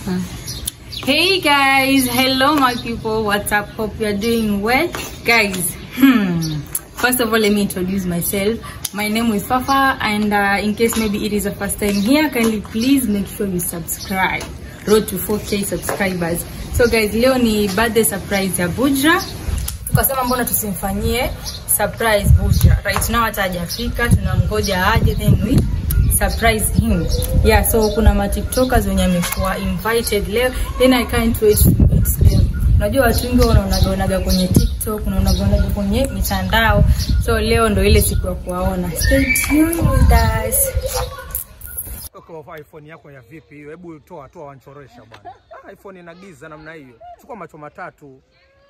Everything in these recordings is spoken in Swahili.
Hey guys, hello my people. What's up? Hope you're doing well, guys. Hmm. First of all, let me introduce myself. My name is Fafa, and uh, in case maybe it is the first time here, kindly please make sure you subscribe. Road to 4k subscribers. So guys, leo ni birthday surprise ya Bujra. Tukasema mbona tusimfanyie surprise Bujra. Right now hata hajafika, tunamgoja aje then we surprise him. Yeah, so kuna ma TikTokers wenye amekuwa invited leo, then I can't wait to meet them. Unajua watu wengi wanaonaga kwenye TikTok, unaonaga kwenye mitandao. So leo ndo ile siku ya kuwaona. Stay tuned with us. Kwa iPhone yako ya vipi hiyo? Hebu toa toa, wanchoresha bwana. Ah, iPhone ina giza namna hiyo. Chukua macho matatu.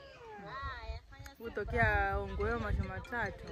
Kutokea Ongweo macho matatu.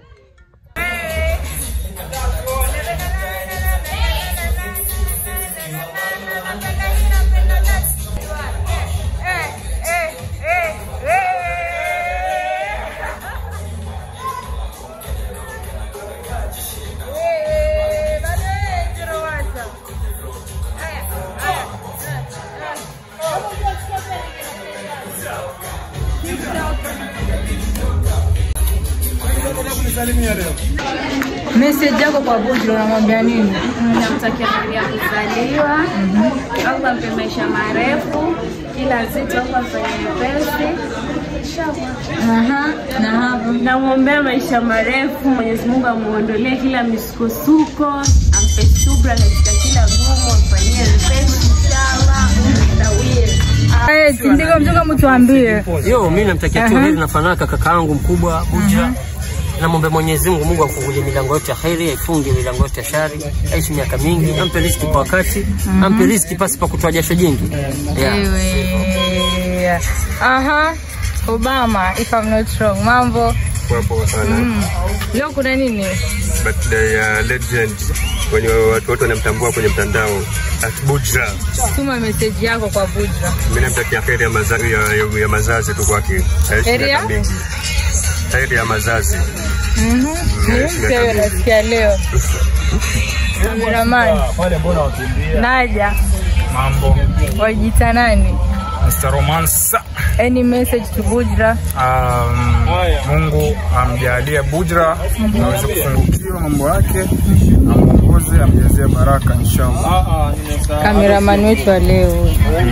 Message yako kwa Bujra unamwambia nini? namtakia heri ya kuzaliwa au ampe maisha marefu kila zito au afanye pesi Aha, na hapo. namwombea maisha marefu mwenyezi mungu amuondolee kila misukosuko ampe subra katika kila gumu amfanyie pesi inshallah nawie Eh, Sindiko mtoka mtuambie. Yo, mimi namtakia tu Aha. heri na fanaka kakaangu mkubwa Buja. Namwombe Mwenyezi Mungu, Mungu afungulie milango yote ya kheri, aifunge milango yote ya shari, aishi miaka mingi, ampe riziki kwa wakati, ampe riziki pasi pa kutoa jasho jingi. Yeah. Ewe. Aha. Obama, if I'm not wrong. Mambo. Poa poa sana. Mm. Leo kuna nini? Birthday ya legend wenye watu wote wanamtambua kwenye mtandao at Bujra. Tuma message yako kwa Bujra. Mimi namtakia heri ya, maza, ya, ya, ya mazazi tu kwake. Aishi Heri ya? miaka mingi. Heri ya mazazi. Mhm. Aishi Mpe miaka mingi. nasikia leo. Cameraman. Naja. Mambo. Wajita nani? Mr. Romance. Any message to Bujra? Um, Mungu amjalie Bujra aweze kufungukiwa mambo yake, amuongoze, amjazie baraka inshallah. Cameraman wetu wa leo.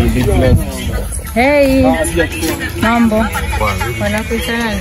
Hey. Mambo. Wanakuita nani?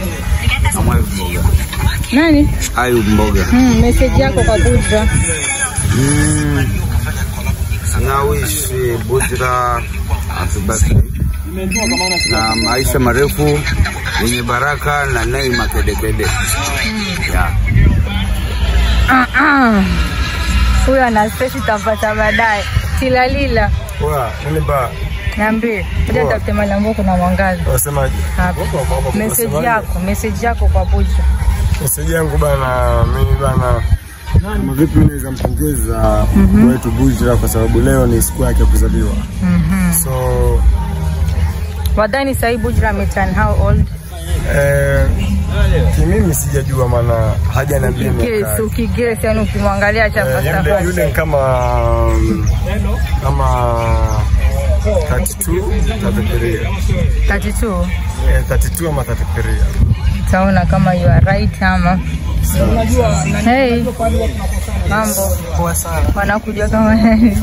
Nani? Ayub Mboga. Hmm, message yako kwa Bujra. Mm. Na wish Bujra happy birthday na maisha marefu yenye baraka na neema kedekede. Yeah. Ah, ah. Huyo ana space utapata baadaye. Tilalila. Poa, nini ba? Niambie. Ngoja tafute mahali ambapo kuna mwangaza. Wasemaje? Hapa. Message yako, message yako kwa Bujra. Meseji yangu bana, mimi bana kama vipi mimi naweza mpongeza mm wetu Bujra kwa sababu leo ni siku yake ya kuzaliwa. So Wadhani sahi Bujra ameturn how old? eh, kimimi sijajua maana hajaniambia miaka Guess, yake. ukiguess yani ukimwangalia cha Eh, fasta yule, fasta. yule ni kama um, kama 32 33 32. eh, 32 ama 33 Utaona kama you are right ama. Hey. Mambo. poa sana Wanakujua kama nani?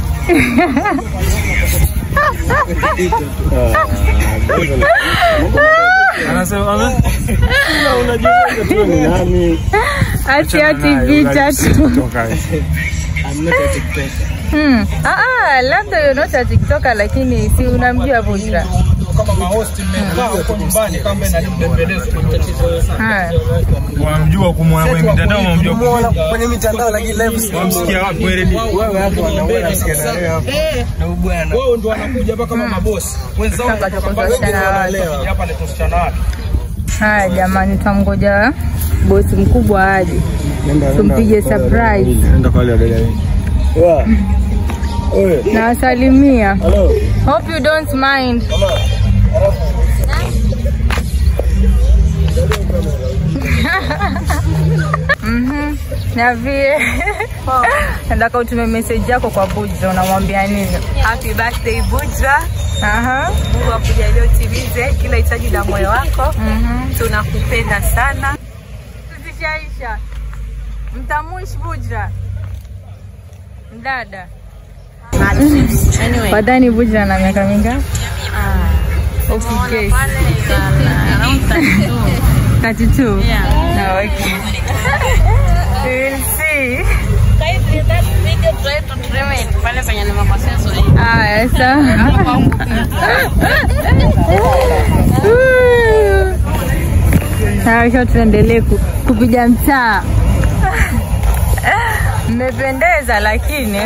anasema unajua tu ni nani Ati ati picha tu. Hmm. Ah, ah, labda you're not a TikToker lakini si unamjua Bujra. kama mahosti mmekaa huko nyumbani kama inanibembeleza kwenye tatizo Ah. Wamjua kumwona kwenye mitandao, wamjua Kwenye mitandao lakini live wamsikia wapi wewe ready? wewe hapo unaona sikia na wewe hapo. Na bwana. Wao ndio wanakuja hapa kama mabosi. Wenzao Sasa tutakutana wapi? hapa ni tusichana wapi? Haya jamani, tutamgoja bosi mkubwa aje tumpige surprise. Nenda kwa wale dada wengi. Nawasalimia. Hope you don't mind. Mhm. Niambie. Nataka utume message yako kwa Bujra, unamwambia nini? Happy birthday Bujra. Aha. Mungu akujalie utimize kila hitaji la moyo wako. Mhm. Tunakupenda sana. Tusishaisha. Mtamuish Bujra. Mdada. Anyway. Wadhani Bujra na miaka mingapi? Okay. 32. Yeah. Okay. We will see. Haya, sawa. Haya, sasa tuendelee ku- kupiga mtaa. Mmependeza lakini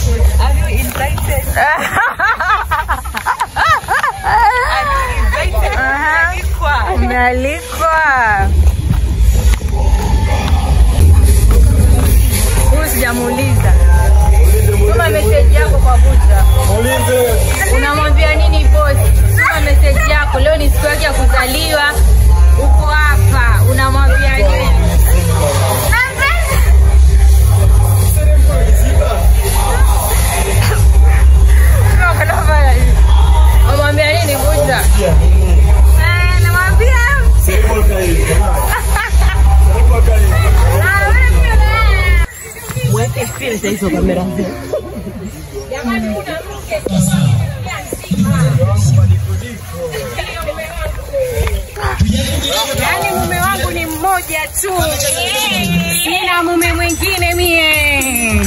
Aha. Umealikwa. Huyu sijamuuliza. Tuma message yako kwa Buja. Unamwambia nini boss? Tuma message yako. Leo ni siku yake ya kuzaliwa. Uko hapa. Unamwambia nini? Unamwambia nini Buja? Eh, namwambia Mweke filter hizo kamera. Yaani mume wangu ni mmoja tu, sina mume mwingine mie.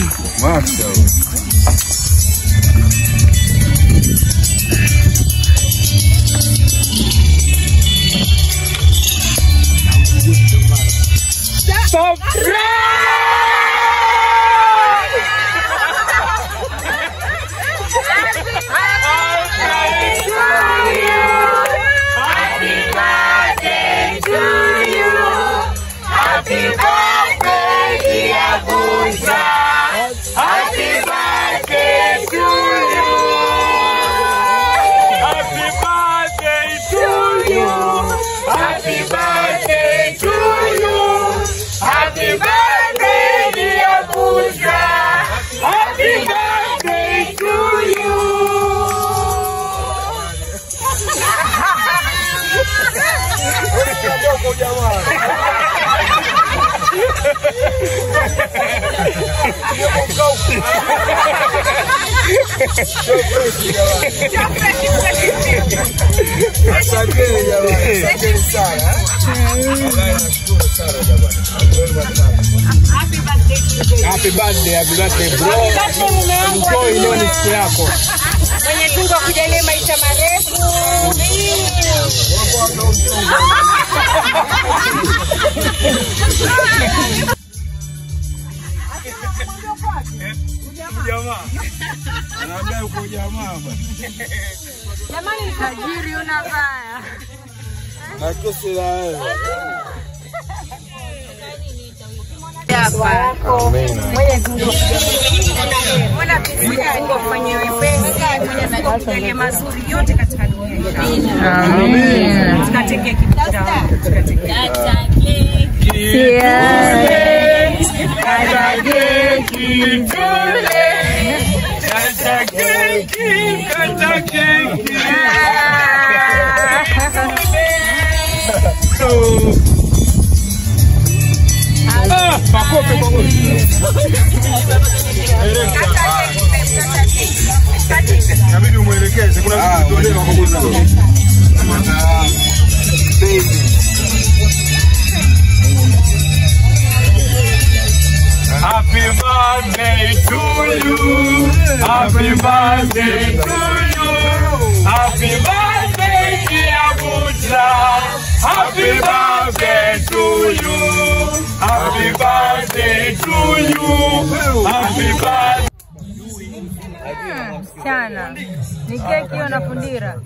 Asanteni jamani, asanteni sana. Wallahi nashukuru sana jamani. Happy birthday, happy birthday bro. Enjoy leo ni siku yako. Mwenyezi Mungu akujalie maisha marefu. Jamaa. Anaambia uko jamaa bwana. Jamani, tajiri una baya. Na kesi la wewe. Mwenyezi Mungu Mwenyezi Mungu afanye wepesi, Mwenyezi Mungu akujalie mazuri yote katika dunia. Amen. Tukateke kipita. Tukateke. Inabidi umwelekeze kuna vitu tuelewe kwa kuguza. Happy birthday to you. Happy birthday to you. Happy birthday, dear Buddha. Happy birthday to you. Happy birthday to you. Happy birthday. Sana. Ni keki hiyo na fundira.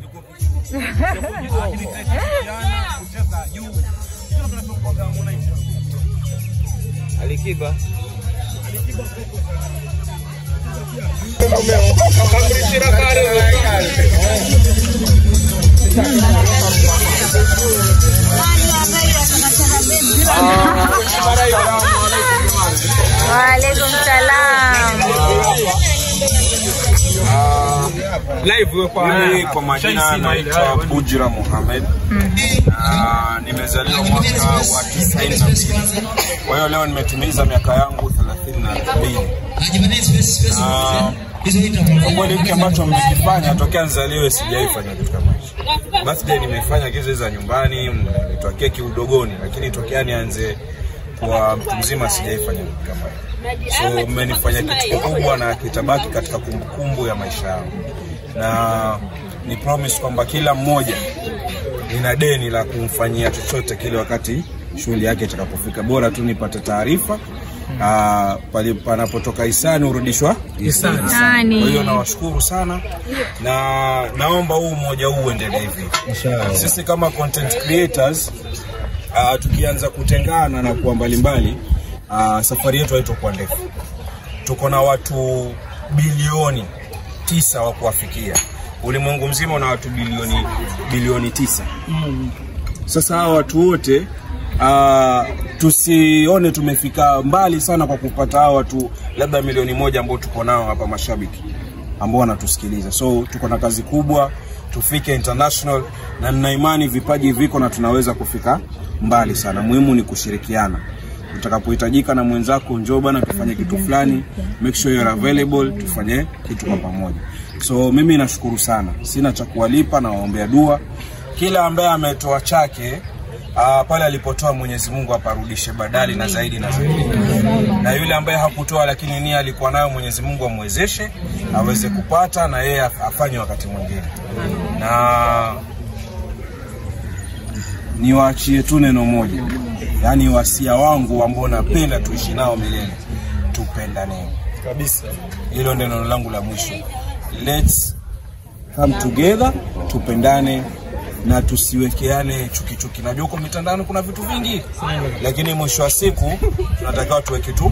Alikiba. live wewe kwa Mimi kwa majina Shaisima ile, naitwa haya, Bujra Mohamed. Ah, nimezaliwa mwaka wa 92. Kwa hiyo leo nimetimiza miaka yangu 32. Ah, Kwa kweli hiki ambacho mmekifanya tokea nizaliwe sijaifanya kitu kama hicho. Birthday nimefanya kitu za nyumbani, nimetoa keki udogoni, lakini tokea nianze kwa mtu mzima sijaifanya kitu kama hicho. So mmenifanya kitu kikubwa na kitabaki katika kumbukumbu ya maisha yangu, na ni promise kwamba kila mmoja nina deni la kumfanyia chochote kile wakati shughuli yake itakapofika. Bora tu nipate taarifa ah, pali panapotoka hisani hurudishwa hisani. Hisani. Kwa hiyo nawashukuru sana na naomba huu umoja huu uendelee hivi. Sisi kama content creators uh, tukianza kutengana na kuwa mbalimbali uh, safari yetu haitokuwa ndefu. Tuko na watu bilioni tisa wa kuwafikia. Ulimwengu mzima una watu bilioni bilioni tisa. Sasa hawa watu wote uh, tusione tumefika mbali sana kwa kupata hawa watu labda milioni moja ambao tuko nao hapa mashabiki ambao wanatusikiliza. So tuko na kazi kubwa, tufike international, na nina imani vipaji viko na tunaweza kufika mbali sana. Muhimu ni kushirikiana. Utakapohitajika na mwenzako, njoo bana, tufanye kitu fulani, make sure you're available, tufanye kitu kwa pamoja. So mimi nashukuru sana, sina cha kuwalipa, nawaombea dua kila ambaye ametoa chake Uh, pale alipotoa Mwenyezi Mungu aparudishe badali na zaidi na zaidi, na yule ambaye hakutoa lakini nia alikuwa nayo, Mwenyezi Mungu amwezeshe aweze kupata na yeye afanye wakati mwingine. Na niwaachie tu neno moja, yaani wasia wangu ambao napenda tuishi nao milele, tupendane kabisa. Hilo ndio neno langu la mwisho. Let's come together, tupendane na tusiwekeane chuki chuki. Najua huko mitandaoni kuna vitu vingi, lakini mwisho wa siku tunatakiwa tuweke tu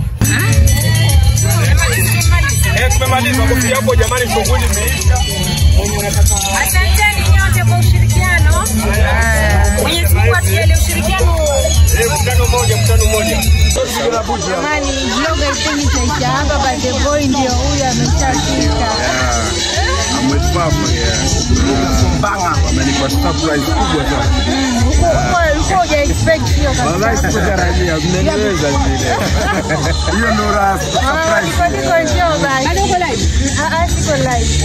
Eh, tumemaliza kofia hapo jamani, shughuli imeisha. Asanteni nyote kwa ushirikiano. Mwenyezi Mungu atujalie ushirikiano. Eh, mkutano moja, mkutano moja. Jamani, vloga ipeni taisha hapa, but the boy ndio huyu ameshafika. Wamenipa surprise kubwa sana. Ulikuwa- ulikuwa huja expect hiyo kabisa. Wallahi sikutarajia, mmeniweza vile. Hiyo ndo raha Ah, surprise. niko- niko show basi. Ah, ah, siko live.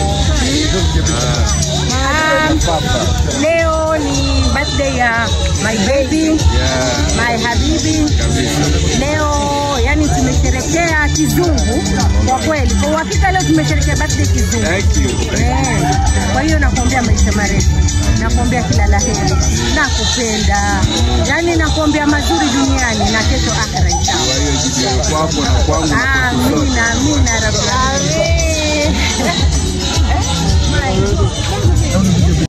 Ah, Leo ni birthday ya my baby, my habibi. Leo yani tumesherekea kizungu kwa kweli. Kwa uhakika leo tumesherekea birthday kizungu. Thank you. Eh, Kwa hiyo nakuombea maisha marefu, nakuombea kila la heri, nakupenda, yaani nakuombea mazuri duniani na kesho akhera inshallah. Kwa hiyo jijio kwako na kwangu na kwetu sote. Amina, amina rabbi